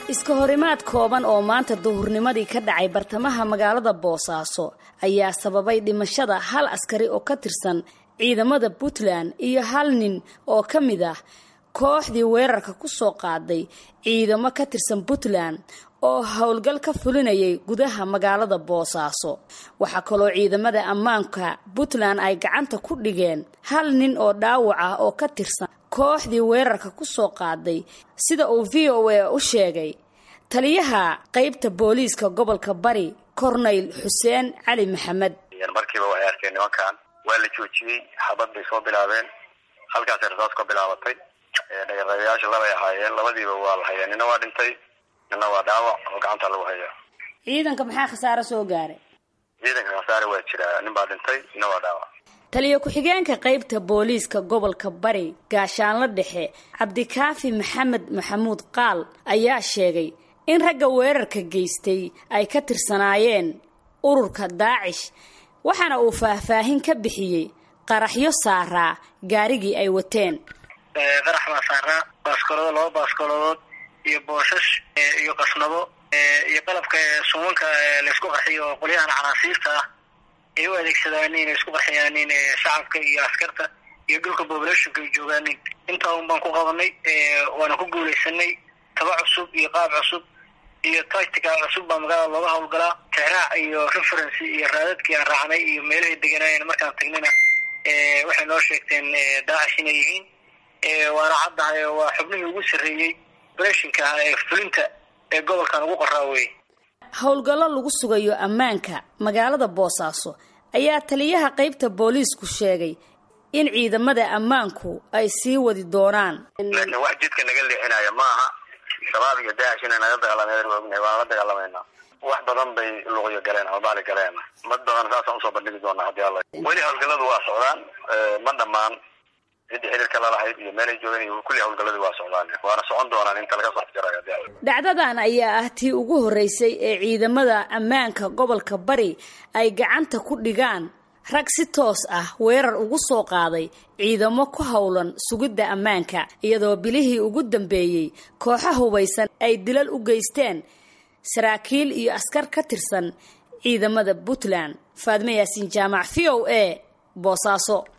iska horimaad kooban oo maanta duhurnimadii ka dhacay bartamaha magaalada boosaaso ayaa sababay dhimashada hal askari oo ka tirsan ciidamada puntland iyo hal nin oo ka mid ah kooxdii weerarka ku soo qaaday ciidamo ka tirsan puntland oo howlgal ka fulinayay gudaha magaalada boosaaso waxaa kaloo ciidamada ammaanka puntland ay gacanta ku dhigeen hal nin oo dhaawac ah oo ka tirsan kooxdii weerarka ku soo qaaday sida uu v o a u sheegay taliyaha qaybta booliiska gobolka bari corneyl xuseen cali maxamed markiiba waxay arkeen nimankan waa la joojiyey xabad bay soo bilaabeen halkaasay rasaas ka bilaabatay dhagarayaasha labay ahaayeen labadiiba waa la hayaa nina waa dhintay nina waa dhaawac oo gacanta lagu hayaa ciidanka maxaa khasaaro soo gaaray ciidanka khasaare waa jiraa nin baa dhintay nina waa dhaawac taliyo ku-xigeenka qaybta booliiska gobolka bari gaashaanla dhexe cabdikaafi maxamed maxamuud qaal ayaa sheegay in ragga weerarka geystay ay ka tirsanaayeen ururka daacish waxaana uu faahfaahin ka bixiyey qaraxyo saaraa gaarigii ay wateen qarax baa saaraa baaskolodo laba baaskolodood iyo booshash iyo qasnado iyo qalabka suumanka laysku qarxiyo oo qolyahan canaasiirta ah ay u adeegsadaan inay isku qarxiyaanin shacabka iyo askarta iyo dhulka populationka ay joogaanin intaa un baan ku qabanay waana ku guulaysanay taba cusub iyo qaab cusub iyo tactica cusub baa magaalada looga howlgalaa tixraac iyo referency iyo raadadkii aan raacnay iyo meelahay deganaayeen markaan tagnayna waxay noo sheegteen daacish inay yihiin waana caddahay waa xubnihii ugu sarreeyey operationka ah ee fulinta ee gobolkan ugu qoraa weye howlgallo lagu sugayo ammaanka magaalada boosaaso ayaa taliyaha qaybta booliisku sheegay in ciidamada ammaanku ay sii wadi doonaan laakiin wax jidka naga leexinaya maaha shabaab iyo daacish inay naga dagaalameen waa ognahay waana la dagaalamayna wax badan bay luqyo galeen ama baali galeen mad badan saasaan usoo bandhigi doonaa haddii alla weli howlgalladu waa socdaan ma dhammaan ciddii xiriirka lalahayd iyo meelay joogeen iyo kulli howlgalladii waa socdaan waana socon doonaan inta laga soo afjarayo haddii alla dhacdadan ayaa ah tii ugu horreysay ee ciidamada ammaanka gobolka bari ay gacanta ku dhigaan rag si toos ah weerar ugu soo qaaday ciidamo ku howlan sugidda ammaanka iyadoo bilihii ugu dambeeyey kooxo hubaysan ay dilal u geysteen saraakiil iyo askar ka tirsan ciidamada puntland faadme yaasiin jaamac v o a boosaaso